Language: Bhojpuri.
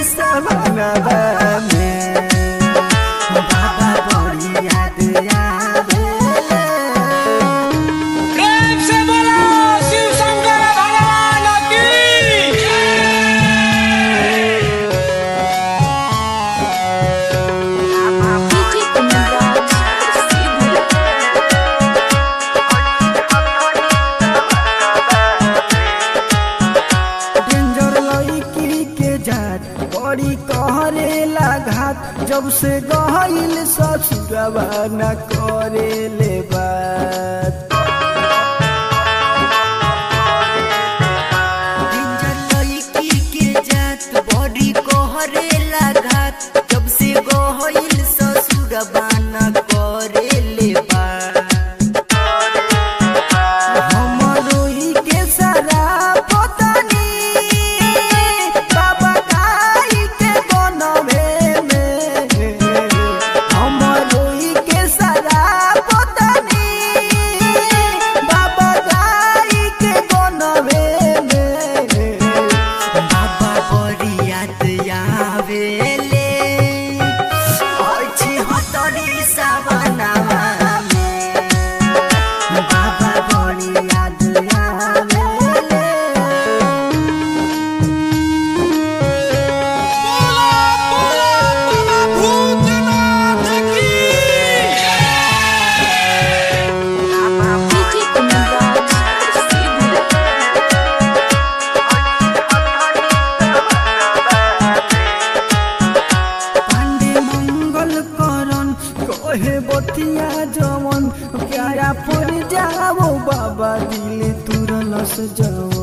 सवनवा में बाबा बड़ी याद आवेले प्रेम से बोलो शिव शंकर भगवान की DJ Kumraj Sidhu डेंजर लड़की के जात बड़ी कहरे घात जब से गहिल ससुरवा न करे ले बात डेंजर लड़की के जात बॉडी कोहरे लागत जब से गोहिल ससुर बाना करे ले हमरो ई के सारा पतानी बाबा काई के बनवे में हमरो ई के सारा पतानी बाबा काई के बनवे में बाबा बड़ी याद आवेले अछि हतरी सवनावा में बाबा बड़ी याद आवेले DJ Kumraj Sidhu पांडे मंगल करन कहे बतिया जवन प्यारा पर जाओ बाबा दिल तुरलस जवन